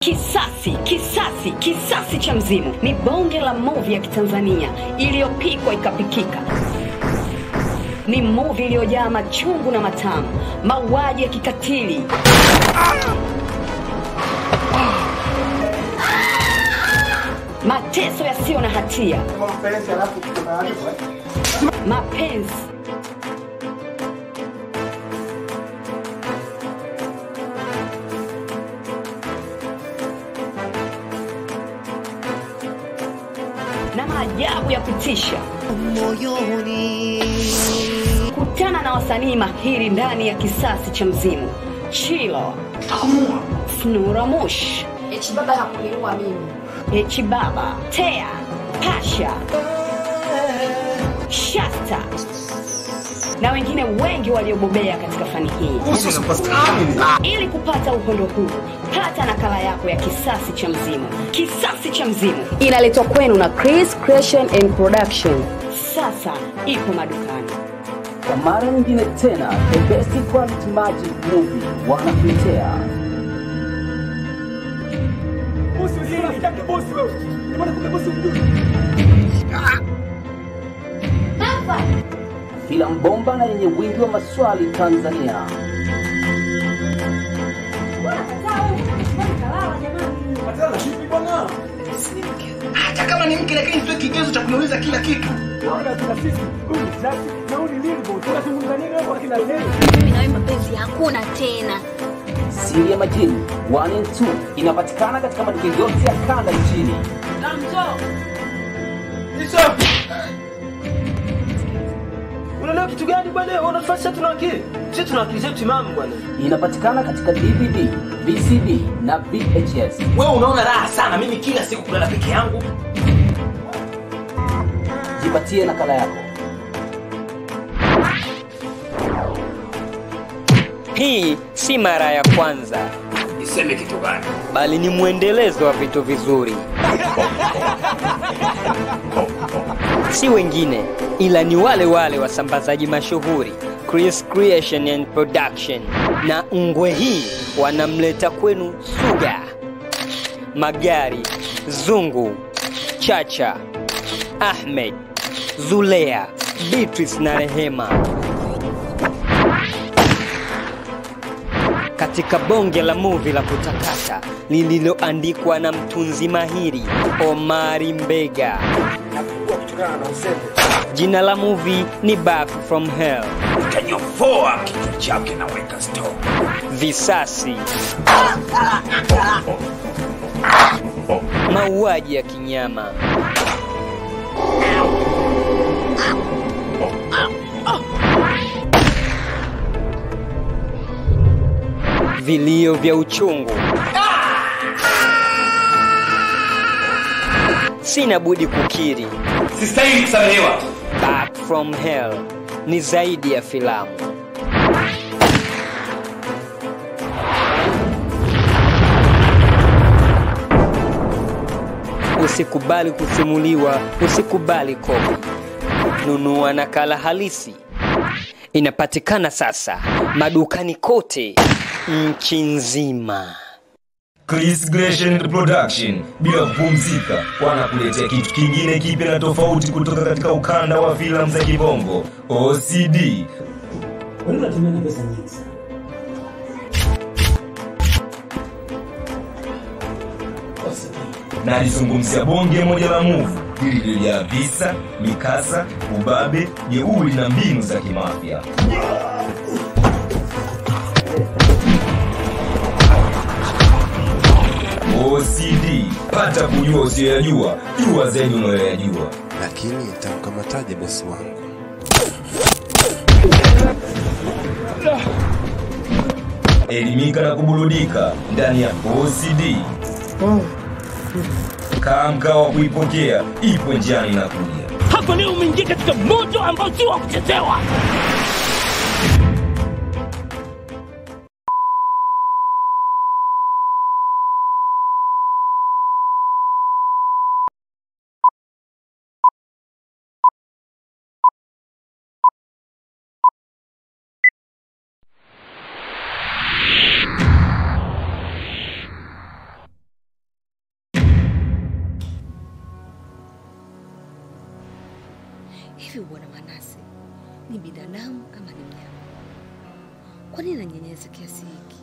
Kisasi, kisasi, kisasi cha mzimu ni bonge la movie ya Kitanzania iliyopikwa ikapikika. Ni movie iliyojaa machungu na matamu, mauaji ya kikatili, mateso yasiyo na hatia, mapenzi na maajabu ya kutisha. moyoni Kutana na wasanii mahiri ndani ya kisasi cha mzimu: Chilo, Snuramush, Eti baba hakuniua mimi. Echibaba, Tea, Pasha, Shasta na wengine wengi waliobobea katika fani hii. Ili kupata uhondo huu, pata nakala yako ya Kisasi cha Mzimu. Kisasi cha Mzimu inaletwa kwenu na Chris Creation and Production. Sasa ipo madukani. Kwa mara nyingine tena, the best quality magic movie wanakuletea filamu bomba na yenye wingi wa maswali Tanzania. hata kama ni mke lakini sio kigezo cha kuniuliza kila kitu Mimi na wewe mapenzi hakuna tena. Siri ya Majini 1 and 2 inapatikana katika maduka yote ya kanda nchini. unaelewa kitu gani bwana unatufanya tuna akili sisi tuna akili zetu timamu bwana Inapatikana katika DVD, VCD na VHS. wewe unaona raha sana mimi kila siku kulala peke yangu Jipatie nakala yako. Hii si mara ya kwanza, niseme kitu gani bali ni mwendelezo wa vitu vizuri. Si wengine ila ni wale wale wasambazaji mashuhuri Chris Creation and Production, na ngwe hii wanamleta kwenu Suga, Magari, Zungu, Chacha, Ahmed, Zulea, Beatrice na Rehema. katika bonge la muvi la kutakata lililoandikwa na mtunzi mahiri Omari Mbega. Jina la muvi ni Back from Hell. utanyofoa kichwa chake na weka stop Visasi, mauaji ya kinyama, vilio vya uchungu. Sina budi kukiri, sistahili kusamehewa Back from Hell ni zaidi ya filamu. Usikubali kusimuliwa, usikubali kopi. Nunua nakala halisi. Inapatikana sasa madukani kote nchi nzima. Chris Creation Production bila kupumzika wanakuletea kitu kingine kipya na tofauti kutoka katika ukanda wa filamu za kibongo OCD. na alizungumzia bonge moja la muvu lililojaa visa, mikasa, ubabe, jeuri na mbinu za kimafya. OCD, pata kujua usiyoyajua, jua zaidi unayoyajua. lakini nitamkamataje bosi wangu? Elimika na kuburudika ndani ya OCD. Kaa mkao wa kuipokea, ipo njiani na kuja. hapa leo umeingia katika moto ambao si wa kuchezewa Hivi bwana Manase ni binadamu ama ni mnyama? Kwa nini ananyanyasa kiasi hiki?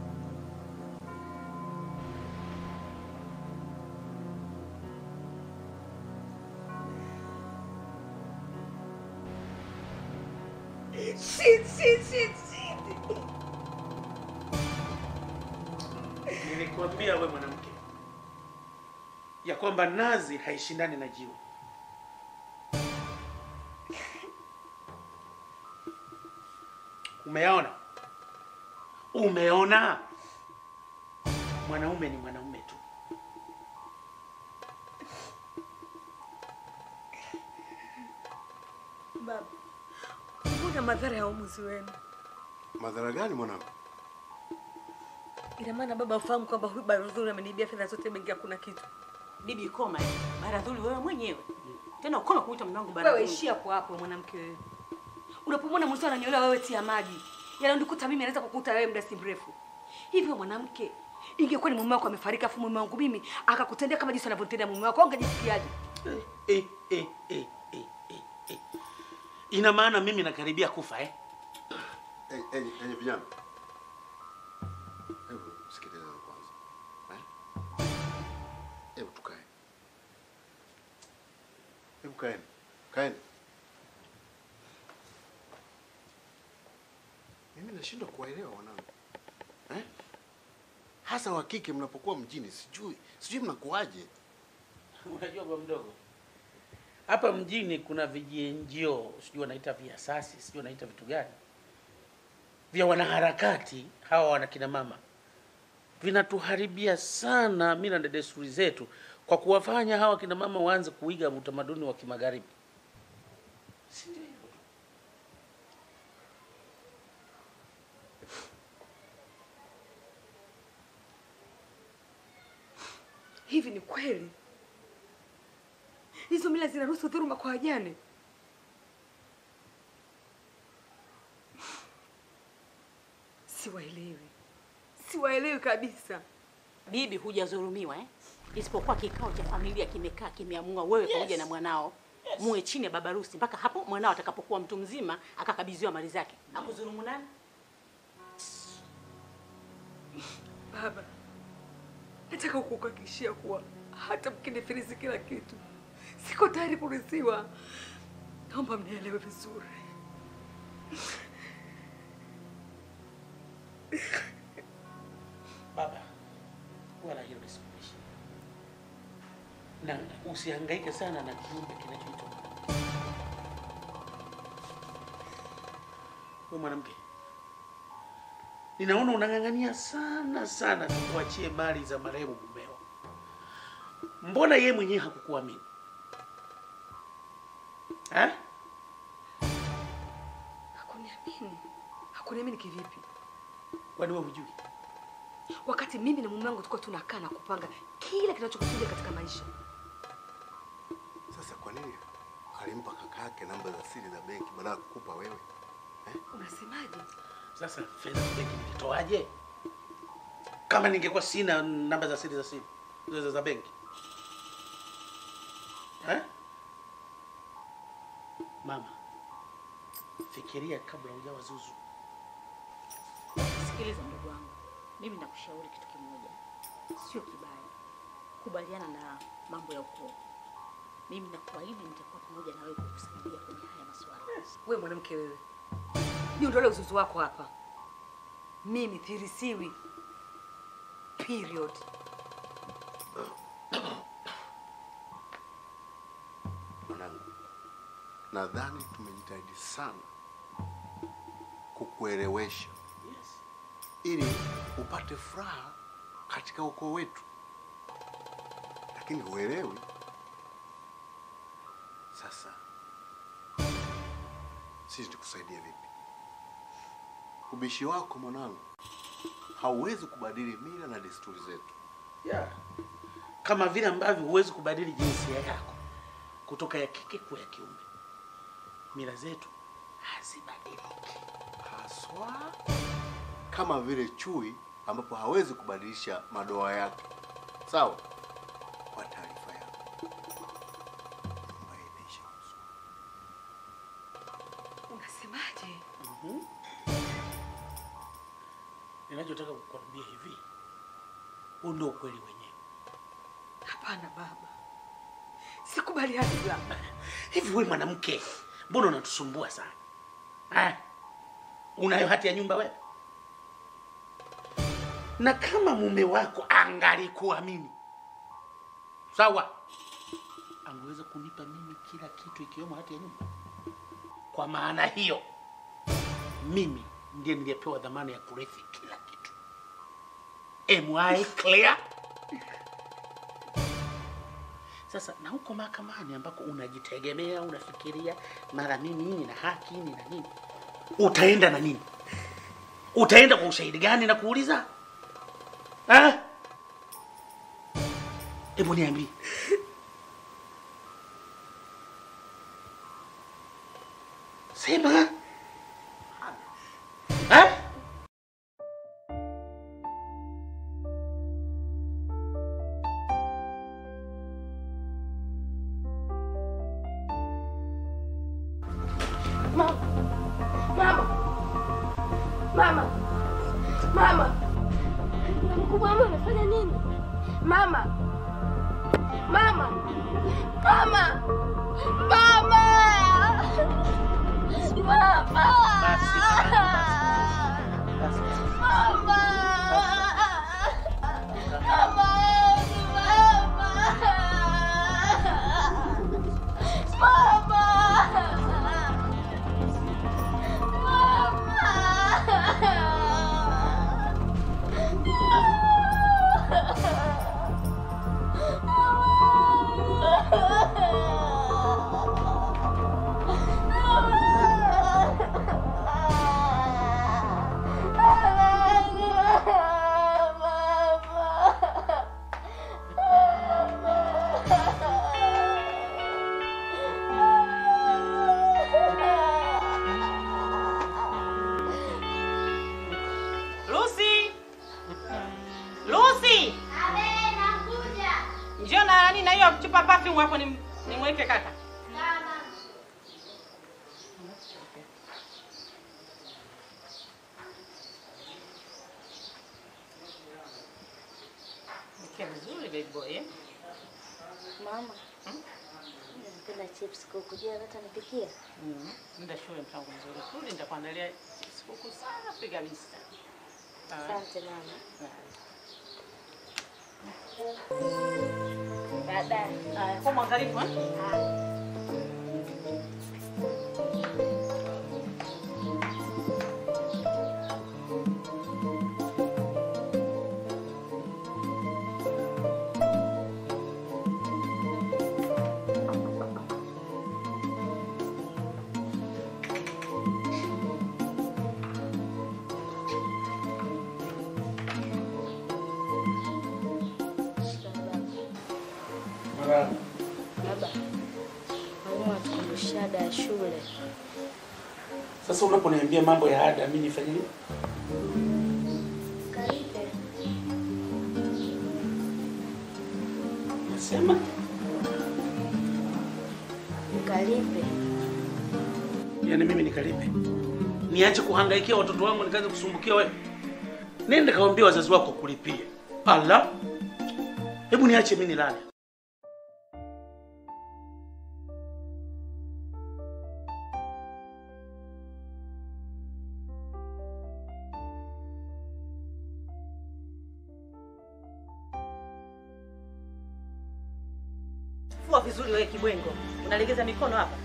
Shit, shit, shit, shit. Nilikwambia we mwanamke ya kwamba nazi haishindani na jiwe. Umeona? Umeona? Mwanaume ni mwanaume tu. Baba, mbona madhara ya uamuzi wenu? Madhara gani mwanangu? Ina maana baba afahamu kwamba huyu Baradhuli ameniibia fedha zote benki, hakuna kitu. Bibi koma, eh. Baradhuli wewe mwenyewe tena ukoma kuita mume wangu Wewe Baradhuli. ishia hapo hapo, mwanamke wewe. Unapomwona mwenzio ananyolewa, wewe tia maji. Yananikuta mimi, anaweza kukuta wewe muda si mrefu. Hivyo mwanamke, ingekuwa ni mume wako amefariki, afu mume wangu mimi akakutendea kama jinsi anavyotendea mume wako, ungejisikiaje? Eh, eh, eh, eh, eh, eh. Ina maana mimi nakaribia kufa eh? Enyi enyi enyi vijana, hebu sikilizeni kwanza eh? Hebu tukae, hebu kaeni, kaeni. Mimi nashindwa kuwaelewa wanangu eh? Hasa wa kike mnapokuwa mjini, sijui sijui mnakuwaje. Unajua bwa mdogo, hapa mjini kuna vijienjio, sijui wanaita viasasi, sijui wanaita vitu gani, vya wanaharakati hawa wanakina mama, vinatuharibia sana mila na desturi zetu kwa kuwafanya hawa kina mama waanze kuiga utamaduni wa kimagharibi. Si ndio hivyo? Hivi ni kweli hizo mila zinaruhusu dhuluma kwa wajane? Siwaelewi, siwaelewi kabisa. Bibi, hujadhulumiwa eh? Isipokuwa kikao cha familia kimekaa kimeamua wewe pamoja na mwanao muwe chini ya baba harusi mpaka hapo mwanao atakapokuwa mtu mzima akakabidhiwa mali zake. Akudhulumu nani? Baba, nataka kukuhakikishia kuwa hata mkinifilisi kila kitu, siko tayari kurithiwa. Naomba mnielewe vizuri. Baba, wala hilo lisikuishi, na usihangaike sana na kiumbe kinachoitwa mwanamke. Wewe mwanamke, ninaona unang'ang'ania sana sana tukuachie mali za marehemu mumeo. Mbona yeye mwenyewe hakukuamini eh? Hakuniamini. Hakuniamini kivipi? Kwani wewe hujui? Wakati mimi na mume wangu tulikuwa tunakaa na kupanga kila kinachokusudia katika maisha. Sasa kwa nini alimpa kaka yake namba za siri za benki badala ya kukupa wewe? Unasemaje? Sasa fedha za benki nilitoaje? Kama ningekuwa sina namba za siri za siri za, za benki eh? Mama, fikiria kabla hujawa zuzu. Sikiliza ndugu wangu, mimi nakushauri kitu kimoja, sio kibaya, kubaliana na mambo ya ukoo. Mimi nakuahidi nitakuwa pamoja na wewe kukusaidia kwenye haya masuala. Wewe mwanamke wewe, niondolee uzuzu wako hapa. Mimi thirisiwi. Period. Mwanangu, nadhani tumejitahidi sana kukuelewesha ili upate furaha katika ukoo wetu, lakini huelewi. Sasa sisi tukusaidia vipi? Ubishi wako mwanangu hauwezi kubadili mila na desturi zetu. Yeah. Kama vile ambavyo huwezi kubadili jinsia yako kutoka ya kike kuwa ya kiume, mila zetu hazibadiliki haswa kama vile chui ambapo hawezi kubadilisha madoa yake. Sawa? Kwa taarifa yako, nyumba hii imeisha uzwa. Nasemaje? Mhm. Ninachotaka kukwambia hivi, huu ndio ukweli wenyewe. Hapana baba, sikubaliani baba. Hivi wewe mwanamke, mbona unatusumbua sana eh? Unayo hati ya nyumba wewe? Na kama mume wako angalikuamini sawa, angeweza kunipa mimi kila kitu ikiwemo hati ya nyumba. Kwa maana hiyo, mimi ndiye niliyepewa dhamana ya kurithi kila kitu. Am I clear? Sasa na huko mahakamani ambako unajitegemea, unafikiria mara mimi nina haki nina nini, utaenda na nini? Utaenda kwa ushahidi gani na kuuliza eh? Hebu niambie. Sema eh? Mama. Mama. Mama. Mama. Mkubwa mama unafanya nini? Mama. Mama. Mama. Mama. Mama. Mama. Mama. Mama. Lucy! Lucy! Njoo na nani na hiyo chupa perfume hapo ni nimweke kaka. Mke mzuri baby boy eh? Mama, napenda chips kuku. Je, hata nipikie? Mm. Nenda shule mpango mzuri. Kuli nitakuandalia sikukuu safi kabisa. Sawa? Asante mama. Baadaye. Haya, kwa mwangalifu eh? Baba, mwalimu atukumbusha ada ya shule. Sasa unaponiambia mambo ya ada, mimi nifanye nini? Kalipe. Nasema Ukalipe. yani mimi nikalipe, niache kuhangaikia watoto wangu nikaanze kusumbukia wewe? Nenda kawaambia wazazi wako kulipia. Ala, hebu niache mimi nilale. Fua vizuri wewe kibwengo. Unalegeza mikono hapa.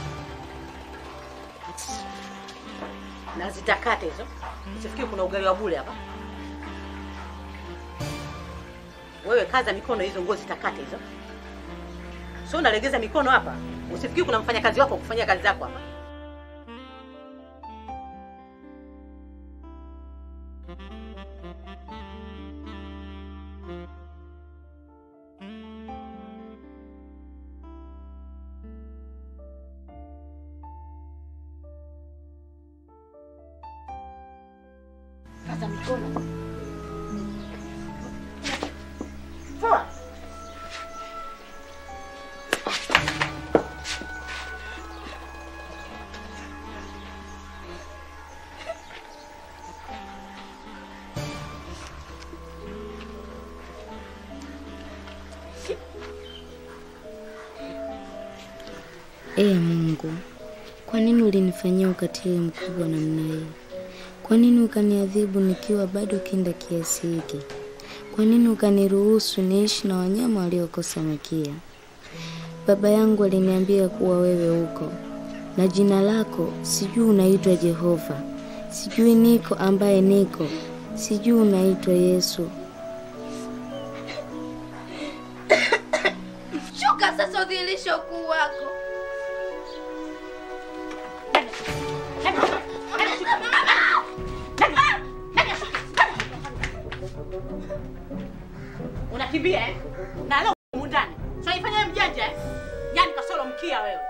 Na zitakate hizo. Usifikiri kuna ugali wa bure hapa. Wewe kaza mikono hizo nguo zitakate hizo. Sio unalegeza mikono hapa. Usifikiri kuna mfanyakazi wako kufanya kazi zako hapa. Kaza mikono. Fua. Ee Mungu, kwa nini ulinifanyia ukatili mkubwa namna hii? Kwa nini ukaniadhibu nikiwa bado kinda kiasi hiki? Kwa nini ukaniruhusu niishi na wanyama waliokosa makia? Baba yangu aliniambia kuwa wewe uko na jina lako sijui unaitwa Jehova, sijui niko ambaye niko, sijui unaitwa Yesu. Shuka sasa udhihirishe ukuu wako. Unakimbia eh? Na leo humu ndani. Sio ifanya wewe mjanja eh? Yaani kasoro mkia wewe.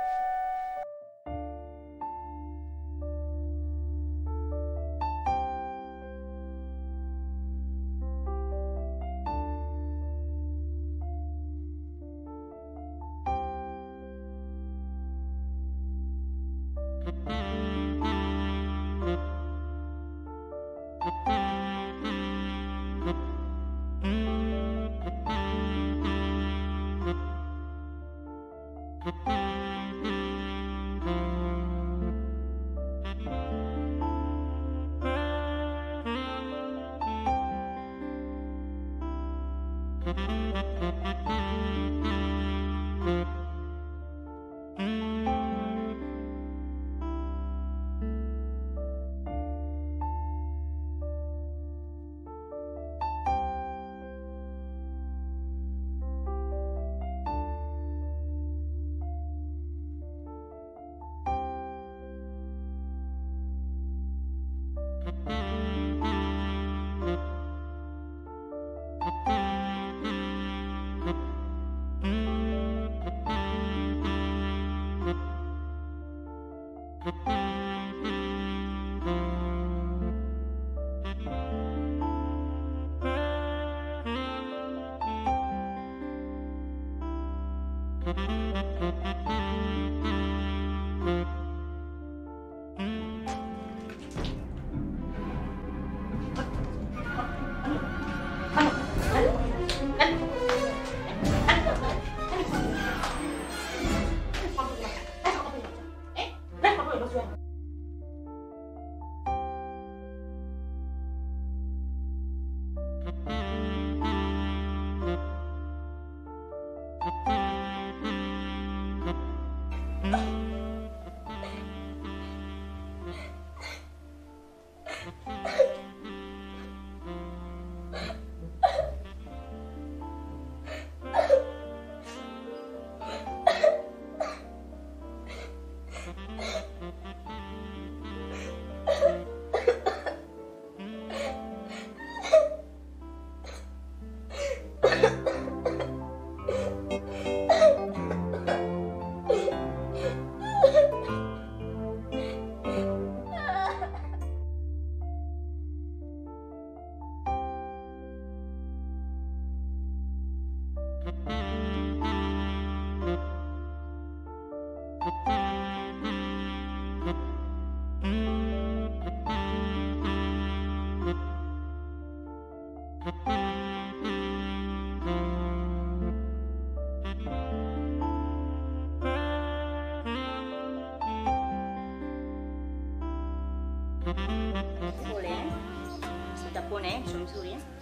Pole eh? Utapona eh? Mtoto mzuri eh?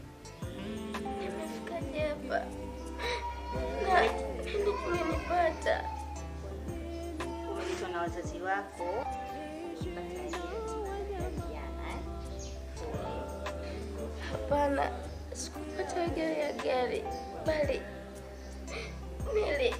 Nimefikaje hapa? Na nini kimenipata? Umeletwa na wazazi wako. Umepata ajali jana eh? Pole. Hapana, sikupata ajali ya gari, bali nili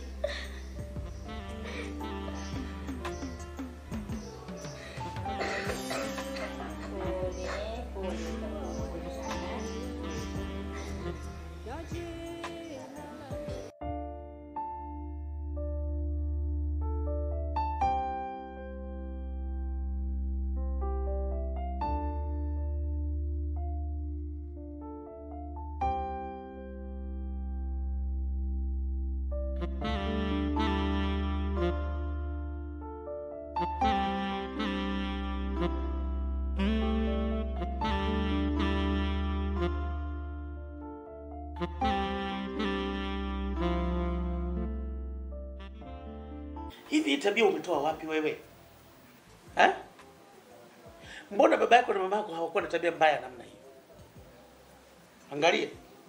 Hivi hii tabia umetoa wapi wewe? Ha? Mbona baba yako na mama yako hawakuwa na tabia mbaya namna hiyo? Angalia.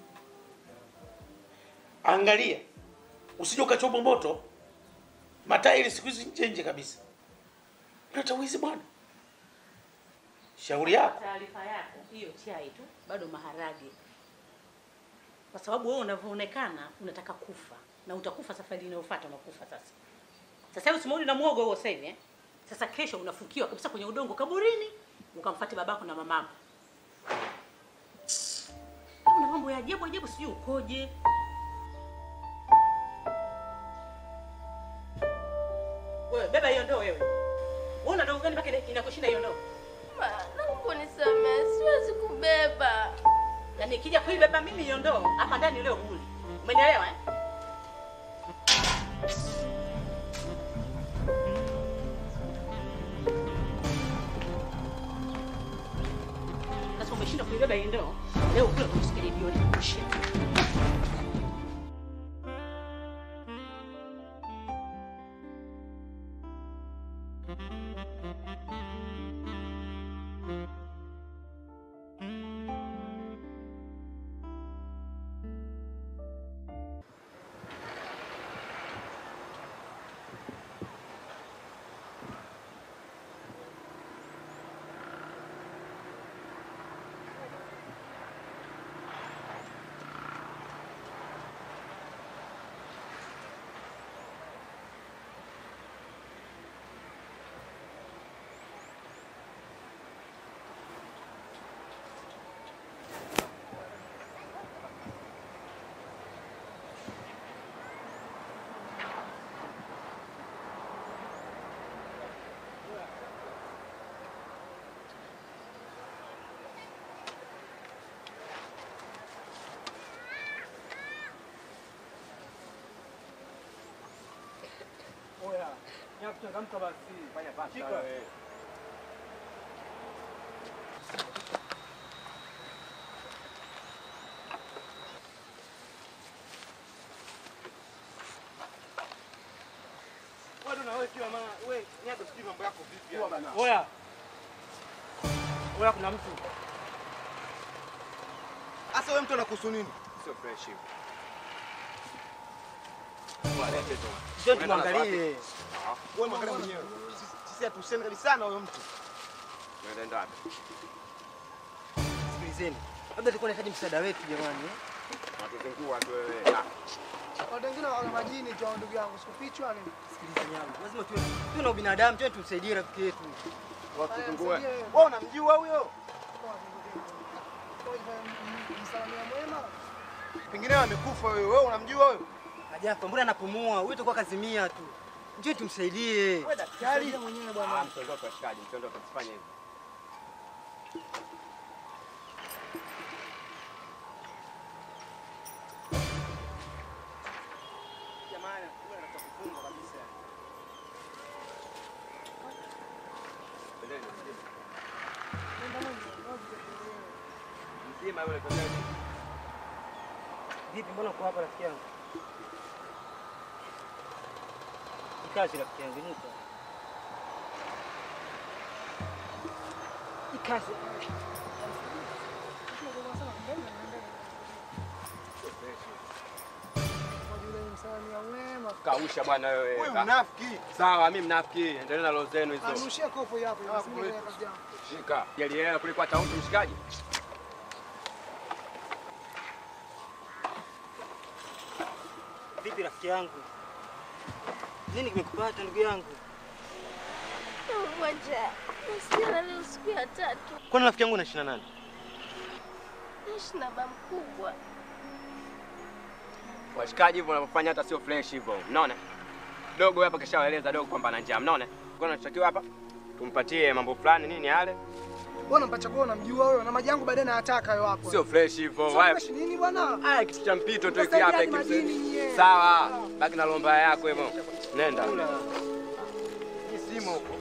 Angalia. Usije ukachoma moto. Matairi siku hizi nje nje kabisa. Unata wizi bwana. Shauri yako. Taarifa yako hiyo chai tu, bado maharage, kwa sababu wewe unavyoonekana unataka kufa na utakufa safari inayofuata, unakufa sasa. Sasa hivi usimuoni na muogo huo sasa hivi eh? Sasa kesho unafukiwa kabisa kwenye udongo kaburini, ukamfuate babako na mamako. Una mambo ya ajabu ajabu, sijui ukoje. Wewe beba hiyo ndoo wewe. Wewe una ndoo gani mpaka ina- inakushinda hiyo ndoo? Ma, naomba unisamehe, siwezi kubeba. Na nikija kuibeba mimi hiyo ndoo hapa ndani leo huli. Umenielewa eh? Sasa umeshinda kuibeba hiyo ndoo. Leo kule kusikia jioni kushia. Oya, ya kuchangamka basi. Fanya pasta wewe. Wewe na wewe kiwa maana wewe niache sijui mambo yako vipi hapa. Oya. Oya kuna mtu. Sasa wewe mtu anakuhusu nini? Sio fresh hivi. Sio tumwangalie. Wewe mwangalia mwenyewe. Sisi- Sisi hatuhusiani kabisa na huyo mtu. Unaenda wapi? Sikilizeni. Labda tulikuwa tunahitaji msaada wetu jamani. eh? Natuzingua tu wewe. Ah. Watu wengine wana majini tu ndugu yangu, sikufichwa nini? Sikilizeni yangu. Lazima tuwe tuwe na ubinadamu, tuwe tumsaidie rafiki yetu. Watuzingue. Wewe unamjua huyo? Msalamia mwema. Pengine amekufa wewe. Wewe unamjua huyo? Hajafa, mbona anapumua? Huyu itakuwa kazimia tu. Njoo tumsaidie. Wewe daktari. mwenyewe Ah, bwana. msiondoke washikaji, msiondoke msifanye hivyo. Jamani, wewe unataka kufunga kabisa. Twendeni, Mzima yule twendeni. Vipi, mbona uko hapa rafiki yangu? Ikazi rafiki yangu, inuka. Ikazi. Msalamia mwema. Kausha bwana wewe. Wewe Ka- mnafiki. Sawa, mimi mnafiki. Endelea na roho zenu hizo. Anushia kopo hii hapo, Hapo msingi wetu. ya kazi yangu. Shika. Yaliela kuliko hata mtu mshikaji. Vipi rafiki yangu? Nini kimekupata ndugu yangu? Ngoja, nasikia leo siku ya tatu. Kwani rafiki yangu unaishi na nani? Naishi na baba mkubwa. Washikaji hivyo wanavyofanya hata sio fresh hivyo. Mnaona? Dogo hapa kishawaeleza dogo kwamba ana njaa. Mnaona? Kwa tunachotakiwa hapa tumpatie mambo fulani nini yale. Bwana mpacha kwa unamjua wewe na maji yangu baadaye nayataka hayo hapo. Sio fresh hivyo. Sio Waya- fresh nini bwana? Haya kitu cha mpito tu hiki Utasaidia hapa hadi hiki. majini nyie. Sawa. Baki na lomba yako hivyo. Nenda. Hii simu huko.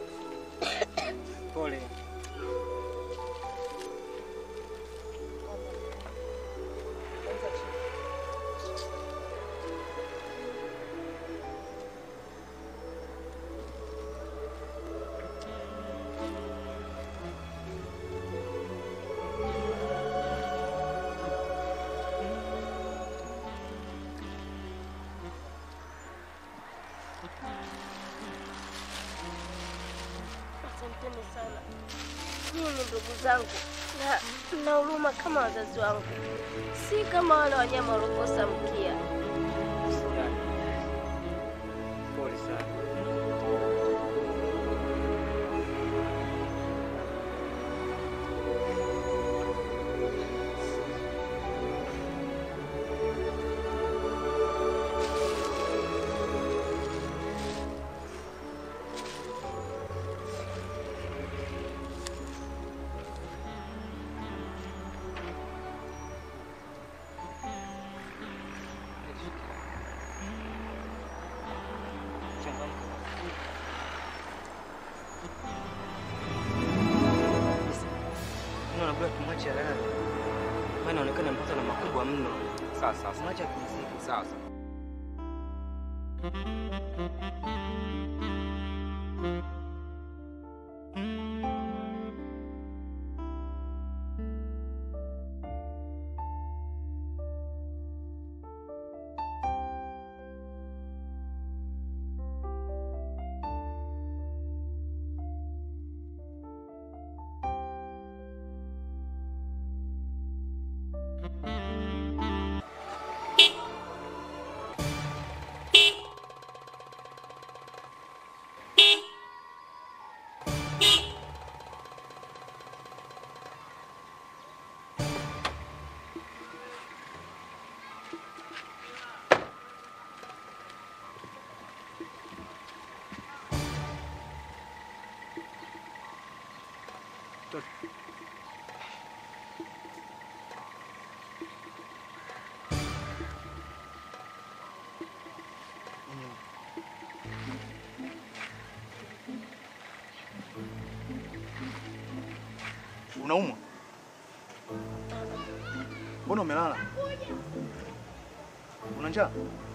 Pole. ndugu zangu na na huruma kama wazazi wangu, si kama wale wanyama waliokosa mkia. Pole sana. Naambia tumwache alale. Maana inaonekana mpaka na makubwa mno. Sawa sawa. sawa. Mwache apumzike. Sawa sawa. Unaumwa? Mbona umelala? Una njaa?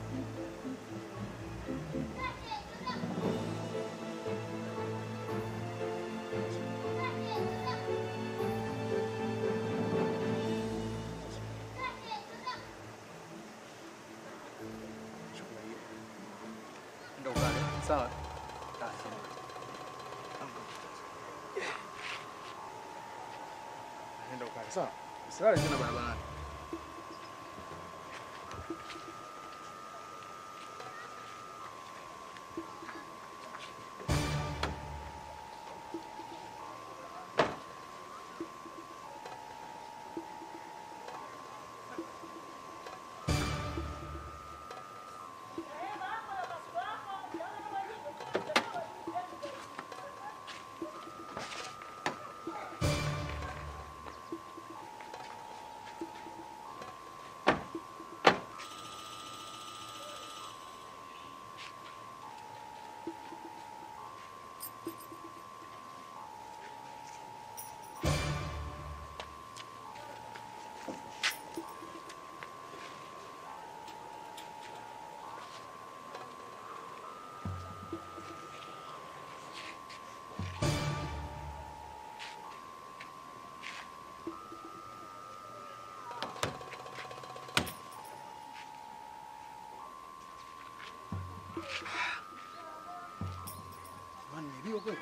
Ndio ukale. Sawa. Ah, sawa. Nenda ukale. Sawa. Usilale tena barabarani. Jamani, nimeibiwa kweli?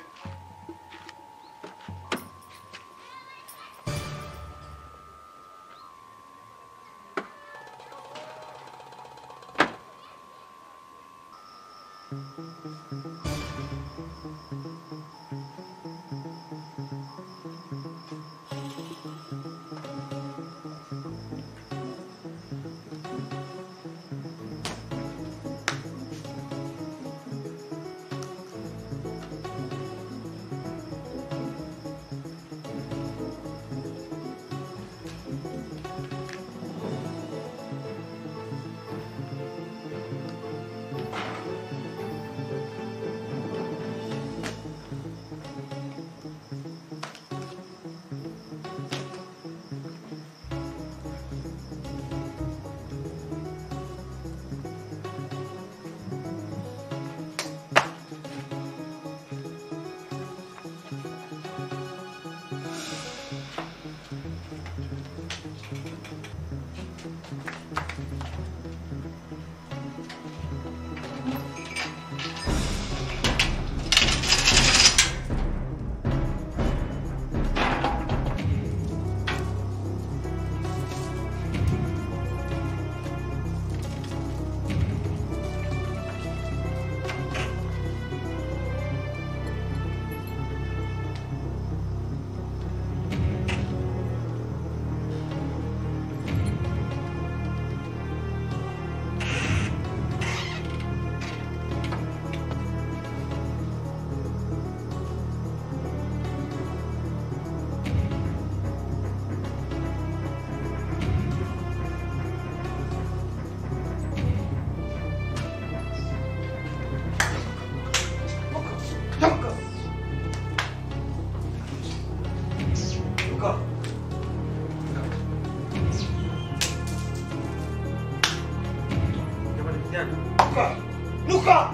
Luka! Luka!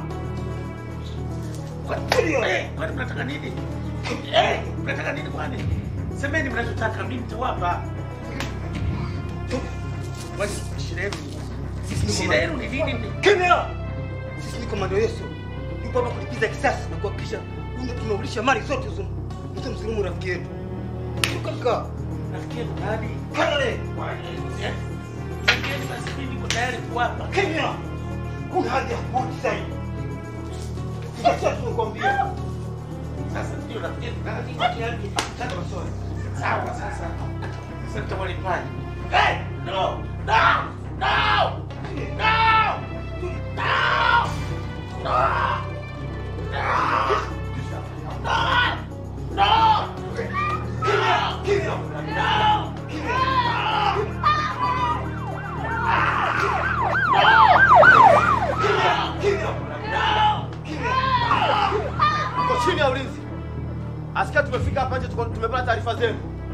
Eh, kwani mnataka nini? Eh, mnataka nini kwani? Semeni mnachotaka, mimi nitawapa. Kwani shida yenu? Shida yenu ni nini? Kimya! Sisi ni komando Yesu. Yupo hapa kulipiza kisasi na kuhakikisha huyu tunaulisha mali zote hizo. Mtu msilimu rafiki yetu. Kaka. Rafiki yetu nani? Kale. Eh? Semeni basi mimi niko tayari kuwapa. Kimya! Kuna haja ya kurudi sasa hivi. Sasa tunakwambia. Sasa ndio rafiki yetu nani? Chana maswali. Sawa sasa. Sasa nitawalipaje? Hey! No! No! No! No! No! No! Uko chini ya ulinzi. Asikia tumefika hapa nje tuko- tumepata taarifa zenu.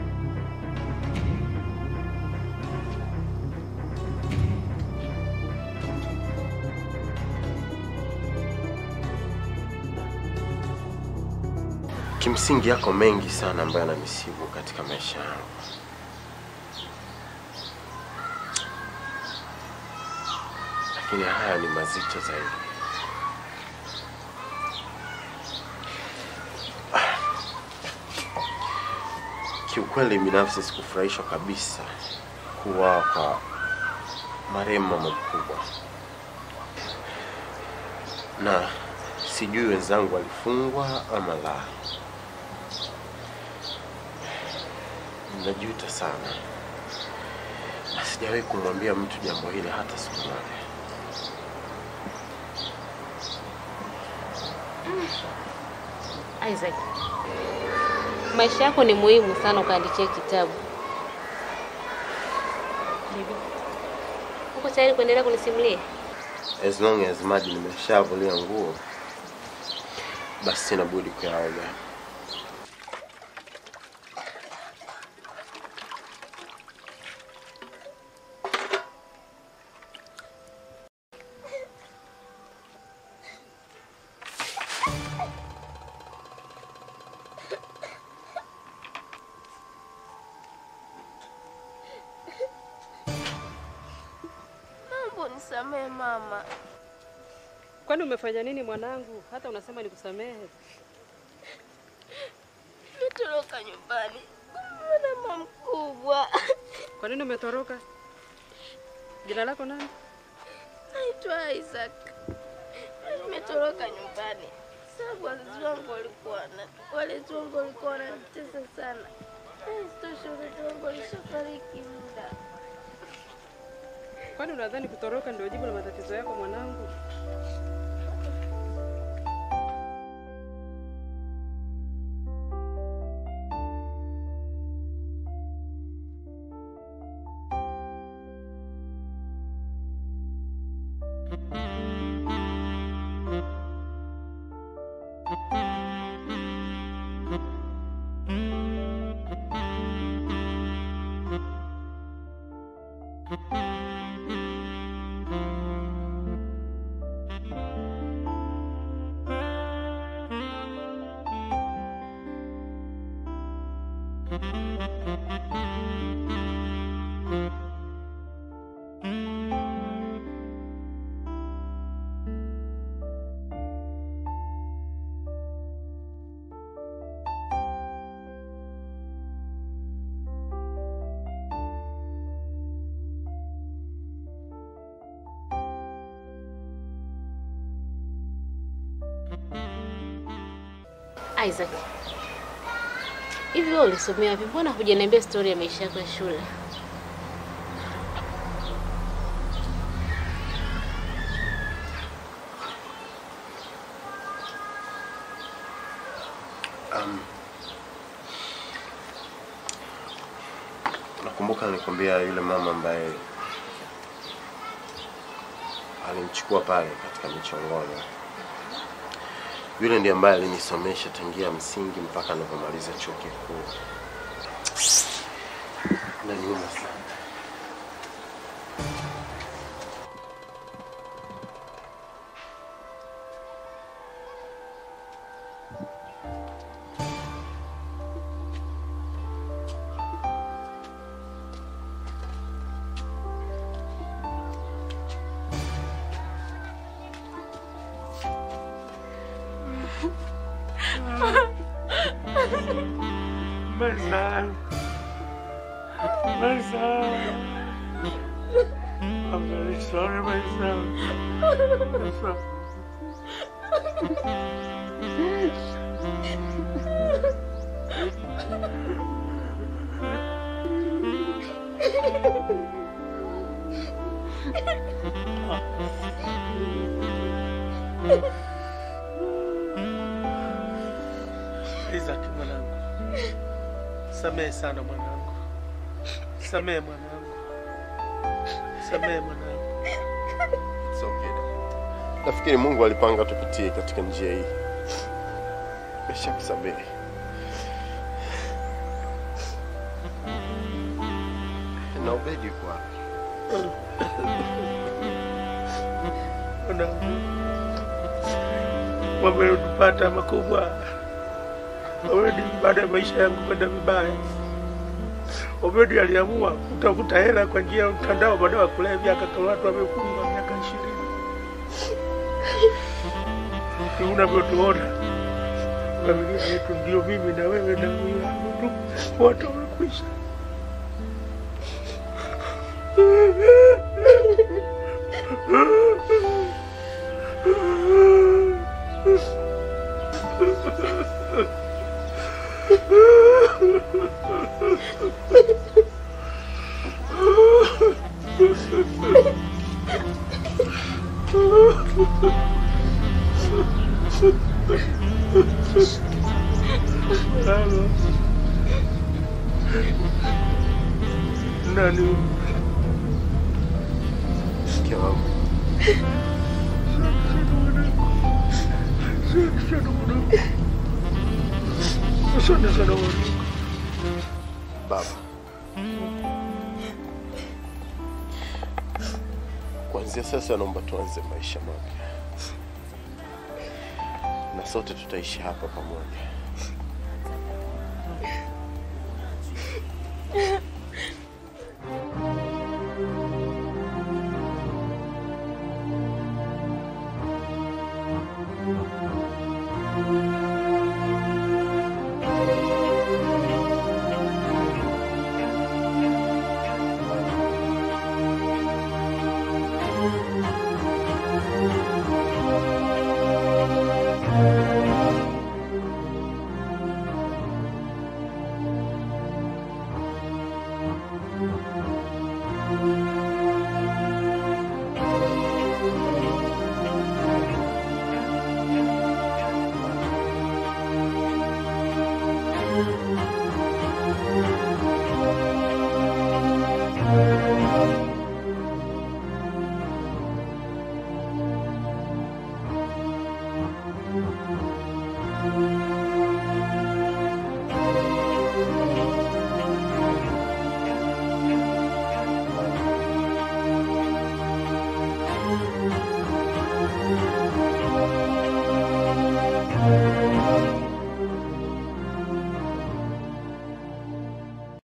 Kimsingi yako mengi sana ambayo yananisibu katika maisha yangu. Lakini haya ni mazito zaidi. Kiukweli binafsi sikufurahishwa kabisa kuwa kwa marehemu mama mkubwa, na sijui wenzangu walifungwa ama la. Najuta sana, na sijawahi kumwambia mtu jambo hili hata siku moja. Isaac, maisha yako ni muhimu sana ukaandikia kitabu. Uko tayari kuendelea kunisimulia? As long as maji nimeshavulia nguo, basi sina budi kuyaoga. Mambo nisamehe mama. Kwani umefanya nini mwanangu, hata unasema nikusamehe? Nitoroka nyumbani kumwona mama mkubwa. Kwa nini umetoroka? Jina lako nani? Naitwa Isaac. Nimetoroka nyumbani sababu wazazi wangu walikuwa na walezi wangu walikuwa wananitesa sana. Na isitoshe wazazi wangu walishafariki muda. Kwani unadhani kutoroka ndio jibu la matatizo yako mwanangu? Isaac, hivi wewe ulisomea wapi? Mbona hujaniambia stori ya maisha yako ya shule? Um, nakumbuka nilikwambia yule mama ambaye alimchukua pale katika michongono. Yule ndiye ambaye alinisomesha tangia msingi mpaka nilipomaliza chuo kikuu. Naniuma sana. Marcelo. Marcelo. I'm very sorry, Marcelo. I'm sorry. Isaac mwanangu, samehe sana mwanangu, samehe mwanangu, samehe mwanangu. It's okay. Nafikiri Mungu alipanga tupitie katika njia hii. Nimeshakusamehe. Na Obedi yuko wapi? Mwanangu, mambo yalotupata makubwa Obedi, baada ya maisha yangu kwenda vibaya, Obedi aliamua kutafuta hela kwa njia ya mtandao, baadaye wa kulevya, akakamatwa, amefungwa miaka ishirini. Ni unavyotuona familia yetu, ndio mimi na wewe na huyu wangu tu, wote wamekwisha. Halo. Nani? Mke wangu. Asante sana mwanangu. Baba, kuanzia sasa naomba tuanze maisha mapya, na sote tutaishi hapa pamoja.